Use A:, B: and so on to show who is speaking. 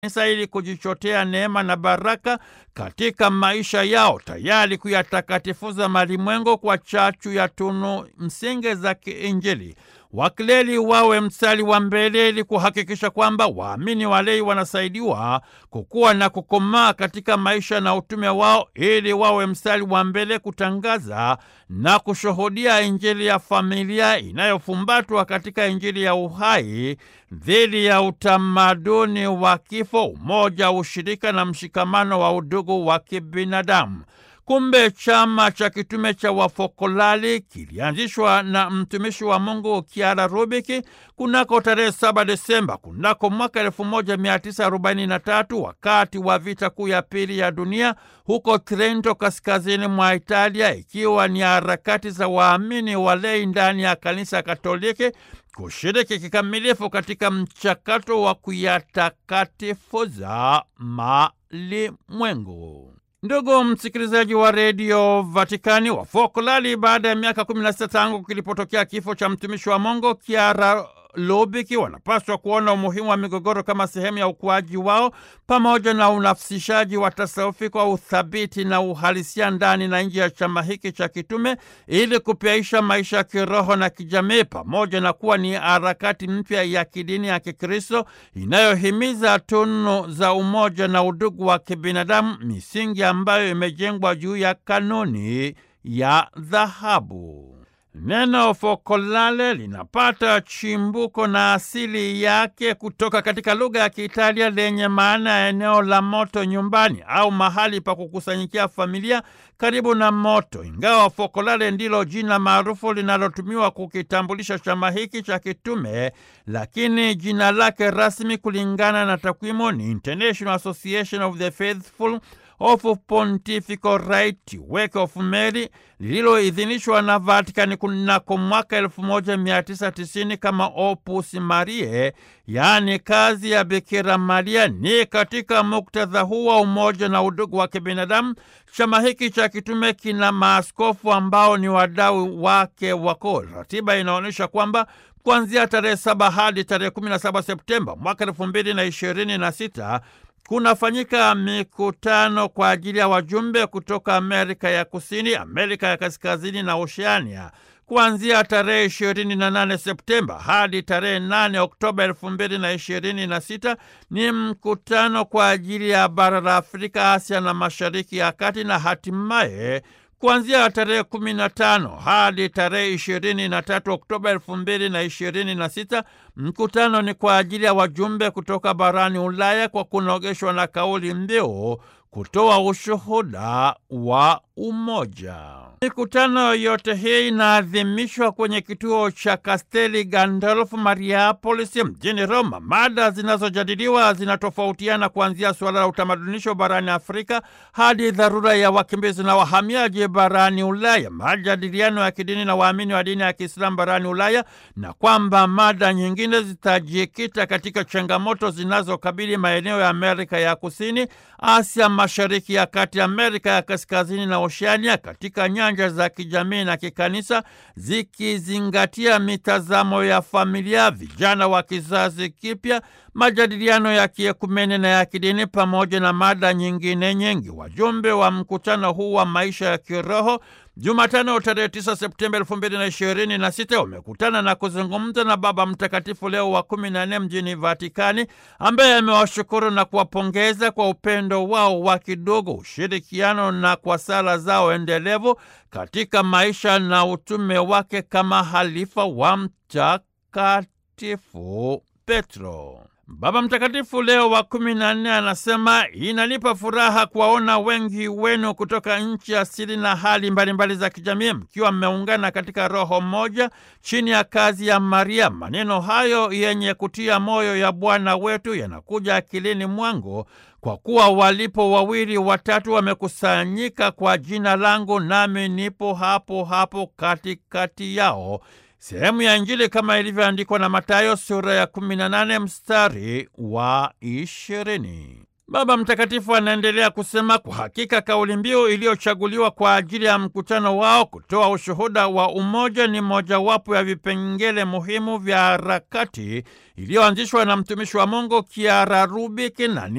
A: kanisa ili kujichotea neema na baraka katika maisha yao, tayari kuyatakatifuza malimwengu kwa chachu ya tunu msingi za kiinjili. Wakleri wawe mstari wa mbele ili kuhakikisha kwamba waamini walei wanasaidiwa kukua na kukomaa katika maisha na utume wao, ili wawe mstari wa mbele kutangaza na kushuhudia Injili ya familia inayofumbatwa katika Injili ya uhai dhidi ya utamaduni wa kifo, umoja, ushirika na mshikamano wa udugu wa kibinadamu. Kumbe chama cha kitume cha Wafokolali kilianzishwa na mtumishi wa Mungu Kiara Rubiki kunako tarehe 7 Desemba kunako mwaka 1943 wakati wa vita kuu ya pili ya dunia huko Trento, kaskazini mwa Italia, ikiwa ni harakati za waamini walei ndani ya kanisa Katoliki kushiriki kikamilifu katika mchakato wa kuyatakatifuza malimwengu. Ndugu msikilizaji wa redio Vatikani, Wafokolali baada ya miaka 16 tangu kilipotokea kifo cha mtumishi wa Mungu Kiara Lubiki wanapaswa kuona umuhimu wa migogoro kama sehemu ya ukuaji wao pamoja na unafsishaji wa tasawufi kwa uthabiti na uhalisia ndani na nje ya chama hiki cha kitume ili kupyaisha maisha ya kiroho na kijamii pamoja na kuwa ni harakati mpya ya kidini ya Kikristo inayohimiza tunu za umoja na udugu wa kibinadamu, misingi ambayo imejengwa juu ya kanuni ya dhahabu. Neno fokolale linapata chimbuko na asili yake kutoka katika lugha ya Kiitalia lenye maana ya eneo la moto nyumbani au mahali pa kukusanyikia familia karibu na moto. Ingawa fokolale ndilo jina maarufu linalotumiwa kukitambulisha chama hiki cha kitume, lakini jina lake rasmi kulingana na takwimu ni International Association of the Faithful of Pontifical Right Work of Mary lililoidhinishwa na Vatikani kunako mwaka 1990 kama Opus Mariae, yaani kazi ya Bikira Maria. Ni katika muktadha huu wa umoja na udugu wa kibinadamu, chama hiki cha kitume kina maaskofu ambao ni wadau wake wakuu. Ratiba inaonyesha kwamba kuanzia tarehe 7 hadi tarehe 17 Septemba mwaka 2026 kunafanyika mikutano kwa ajili ya wajumbe kutoka Amerika ya Kusini, Amerika ya Kaskazini na Oceania kuanzia tarehe 28 Septemba hadi tarehe 8 Oktoba 2026. Ni mkutano kwa ajili ya bara la Afrika, Asia na Mashariki ya Kati, na hatimaye kuanzia tarehe 15 hadi tarehe 23 Oktoba 2026, mkutano ni kwa ajili ya wajumbe kutoka barani Ulaya kwa kunogeshwa na kauli mbiu kutoa ushuhuda wa umoja. Mikutano yote hii inaadhimishwa kwenye kituo cha Kasteli Gandolfo Mariapolis mjini Roma. Mada zinazojadiliwa zinatofautiana kuanzia suala la utamadunisho barani Afrika hadi dharura ya wakimbizi na wahamiaji barani Ulaya, majadiliano ya kidini na waamini wa dini ya Kiislamu barani Ulaya, na kwamba mada nyingine zitajikita katika changamoto zinazokabili maeneo ya Amerika ya Kusini, Asia Mashariki ya Kati, Amerika ya Kaskazini na Oceania katika nyanja za kijamii na kikanisa, zikizingatia mitazamo ya familia, vijana wa kizazi kipya, majadiliano ya kiekumene na ya kidini, pamoja na mada nyingine nyingi. Wajumbe wa mkutano huu wa maisha ya kiroho Jumatano tarehe 9 Septemba 2026 wamekutana na kuzungumza na Baba Mtakatifu Leo wa 14 mjini Vatikani, ambaye amewashukuru na kuwapongeza kwa upendo wao wa kidogo, ushirikiano na kwa sala zao endelevu katika maisha na utume wake kama halifa wa Mtakatifu Petro. Baba Mtakatifu Leo wa kumi na nne anasema inanipa furaha kuwaona wengi wenu kutoka nchi asili na hali mbalimbali za kijamii mkiwa mmeungana katika roho moja chini ya kazi ya Maria. Maneno hayo yenye kutia moyo ya Bwana wetu yanakuja akilini mwangu kwa kuwa walipo wawili watatu wamekusanyika kwa jina langu, nami nipo hapo hapo katikati yao. Sehemu ya Injili kama ilivyoandikwa na Mathayo sura ya 18 mstari wa 20. Baba Mtakatifu anaendelea kusema, kwa hakika kauli mbiu iliyochaguliwa kwa ajili ya mkutano wao kutoa ushuhuda wa umoja ni mojawapo ya vipengele muhimu vya harakati iliyoanzishwa na mtumishi wa Mungu Kiara Rubiki na